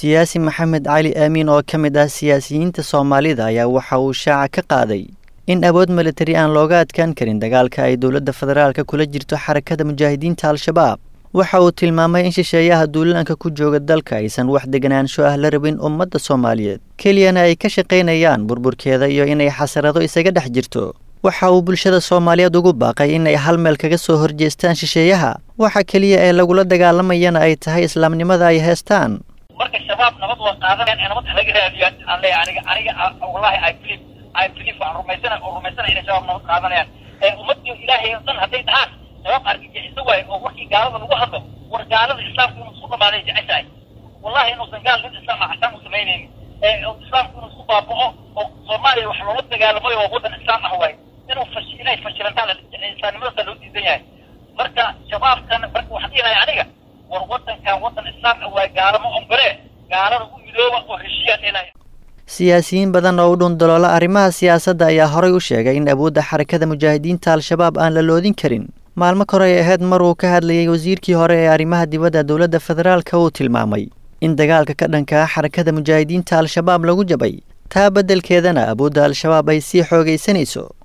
siyaasi maxamed cali aamiin oo ka mid ah siyaasiyiinta soomaalida ayaa waxa uu shaaca ka qaaday in awood militari aan looga adkaan karin dagaalka ay dowladda federaalka kula jirto xarakada mujaahidiinta al-shabaab waxa uu tilmaamay in shisheeyaha duulaanka ku jooga dalka aysan wax deganaansho ah la rabin ummadda soomaaliyeed keliyana ay ka shaqaynayaan burburkeeda iyo inay xasarado isaga dhex jirto waxa uu bulshada soomaaliyeed ugu baaqay inay hal meel kaga soo horjeestaan shisheeyaha waxa keliya ee lagula dagaalamayana ay tahay islaamnimada ay heestaan marka shabaab nabad waa qaadanayaan ee nabad halaga raadiyo aan leeyahay aniga aniga wallahi i believe i believe waan rumaysana oo rumaysana inay shabaab nabad qaadanayaan ee ummadii ilaahay oo dhan hadday dhahaan shabaab argagixiso waayo oo warkii gaalada lagu hadlo war gaalada islaamku inuu isku dhamaaday jeceshahay wallahi inuusan gaal nin islaam ah xasaan u samaynaynin ee islaamku inuu isku baaba'o oo soomaaliya wax loola dagaalamayo oo waddan islaam ah waayo inuu fash inay fashilantaan insaanimadaasa loo diidan yahay marka shabaabkan marka waxaan dhihinaya aniga war waddankan waddan islaam ah waa gaalamo ombere gaalada u midooba oo heshiiyaan dhinaya siyaasiyiin badan oo u dhundaloola arrimaha siyaasadda ayaa horay u sheegay in awoodda xarakada mujaahidiinta al-shabaab aan la loodin karin maalmo kore ay ahayd mar uu ka hadlayay wasiirkii hore ee arrimaha dibadda dowladda federaalka uu tilmaamay in dagaalka ka dhanka ah xarakada mujaahidiinta al-shabaab lagu jabay taa beddelkeedana awoodda al-shabaab ay sii xoogaysanayso